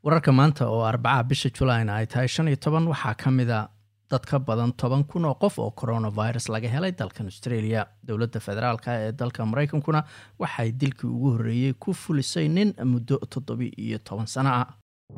wararka maanta oo arbacaha bisha julaina ay tahay shan iyo toban waxaa ka mida dad ka badan toban kun oo qof oo coronavirus laga helay dalkan australia dowladda federaalk ee dalka maraykankuna waxay dilkii ugu horreeyey ku fulisay nin muddo toddobi iyo toban sano ah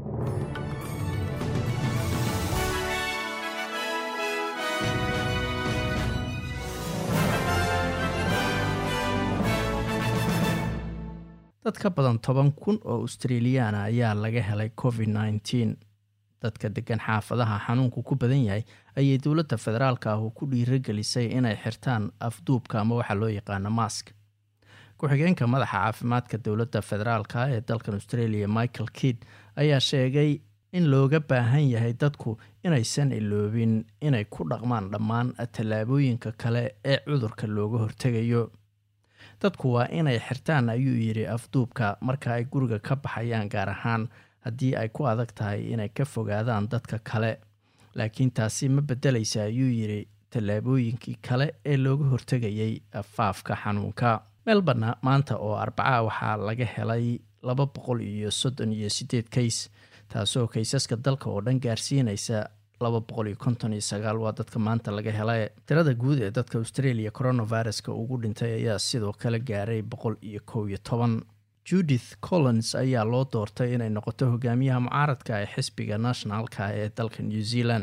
dad ka badan toban kun oo australiyaana ayaa laga helay covid nneteen dadka degan xaafadaha xanuunku ku badan yahay ayay dowladda federaalka ah ku dhiiragelisay inay xirtaan afduubka ama waxaa loo yaqaano mask ku-xigeenka madaxa caafimaadka dowladda federaalka ee dalkan australia michael kidd ayaa sheegay in looga baahan yahay dadku inaysan iloobin inay ku dhaqmaan dhammaan tallaabooyinka kale ee cudurka looga hortegayo dadku waa inay xirtaan ayuu yidhi afduubka marka ay guriga ka baxayaan gaar ahaan haddii ay ku adag tahay inay ka fogaadaan dadka kale laakiin taasi ma beddelaysa ayuu yidhi tallaabooyinkii kale ee looga hortegayay faafka xanuunka melborna maanta oo arbaca waxaa laga helay laba boqol iyo soddon iyo sideed kays taasoo kaysaska dalka oo dhan gaarsiinaysa laba boqol iyo konton iyo sagaal waa dadka maanta laga helay tirada guud ee dadka australia coronaviruska ugu dhintay ayaa sidoo kale gaaray boqol iyo kow iyo toban judith collins ayaa loo doortay inay noqoto hogaamiyaha mucaaradka ee xisbiga nationalka ee dalka new zealand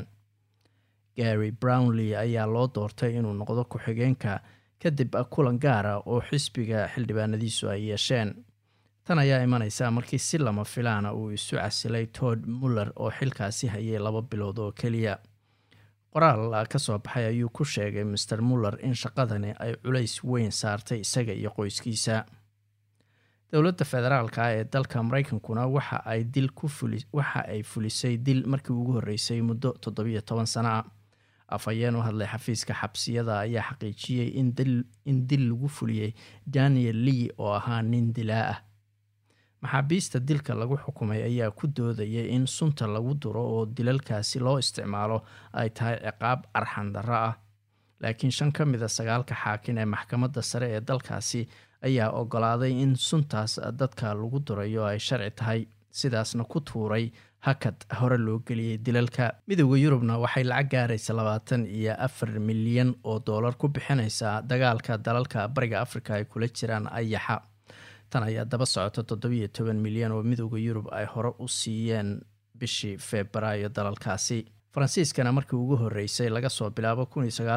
gary brownley ayaa loo doortay inuu noqdo ku-xigeenka kadib kulan gaara oo xisbiga xildhibaanadiisu ay yeesheen tan ayaa imaneysa markii si lama filaana uu isu casilay todd muller oo xilkaasi hayay laba bilood oo keliya qoraal ka soo baxay ayuu ku sheegay master muller in shaqadani ay culays weyn saartay isaga iyo qoyskiisa dowladda federaalka ee dalka maraykankuna waxa ay dil ku fuli waxa ay fulisay dil markii ugu horreysay muddo toddobiyo toban sano ah afhayeen u hadlay xafiiska xabsiyada ayaa xaqiijiyey in dil lagu fuliyey daniel lee oo ahaa nin dilaa ah maxaabiista dilka lagu xukumay ayaa ku doodayay in sunta lagu duro oo dilalkaasi loo isticmaalo ay tahay ciqaab arxan darro ah laakiin shan ka mida sagaalka xaakin ee maxkamadda sare ee dalkaasi ayaa ogolaaday in suntaas dadka lagu durayo ay sharci tahay sidaasna ku tuuray hakad hore loo geliyey dilalka midooda yurubna waxay lacag gaaraysa labaatan iyo afar milyan oo doolar ku bixinaysaa dagaalka dalalka bariga afrika ay kula jiraan ayaxa tan ayaa daba socota toddobiyo toban milyan oo midooda yurub ay hore u siiyeen bishii febraayo dalalkaasi faransiiskana markii ugu horreysay laga soo bilaabo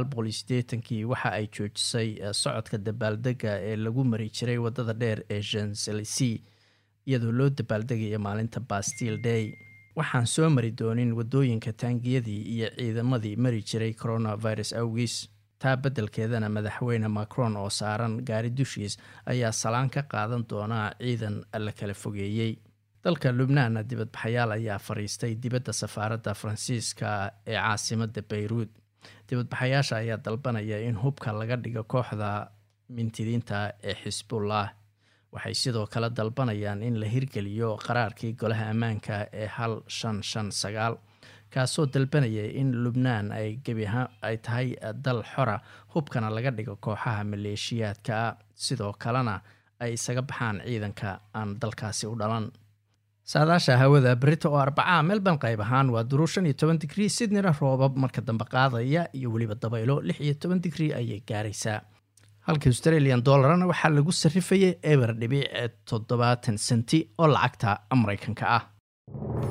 kii waxa ay joojisay socodka dabaaldega ee lagu mari jiray waddada dheer ee janselsi iyadoo loo dabaaldegaya maalinta bastil day waxaan soo mari doonin waddooyinka taangiyadii iyo ciidamadii mari jiray coronavirus awgiis taa beddelkeedana madaxweyne macron oo saaran gaari dushiis ayaa salaan ka qaadan doonaa ciidan la kala fogeeyey dalka lubnaanna dibadbaxayaal ayaa fariistay dibadda safaaradda faransiiska ee caasimadda bayruud dibadbaxayaasha ayaa dalbanaya in hubka laga dhigo kooxda mintidiinta ee xisbullah waxay sidoo kale dalbanayaan in la hirgeliyo qaraarkii golaha ammaanka ee hal shan shan sagaal kaasoo dalbanaya in lubnaan ay gebiahaan ay tahay dal xora hubkana laga dhigo kooxaha maleeshiyaadka sidoo kalena ay isaga baxaan ciidanka aan dalkaasi u dhalan saadaasha hawada berita oo arbacaa melbourne qayb ahaan waa duruu shan iyo toban digrii sydneyna roobab marka dambe qaadaya iyo weliba dabaylo lix iyo toban digrii ayay gaaraysaa halka australian dollarna waxaa lagu sarrifayay eber dhibic toddobaatan senti oo lacagta maraykanka ah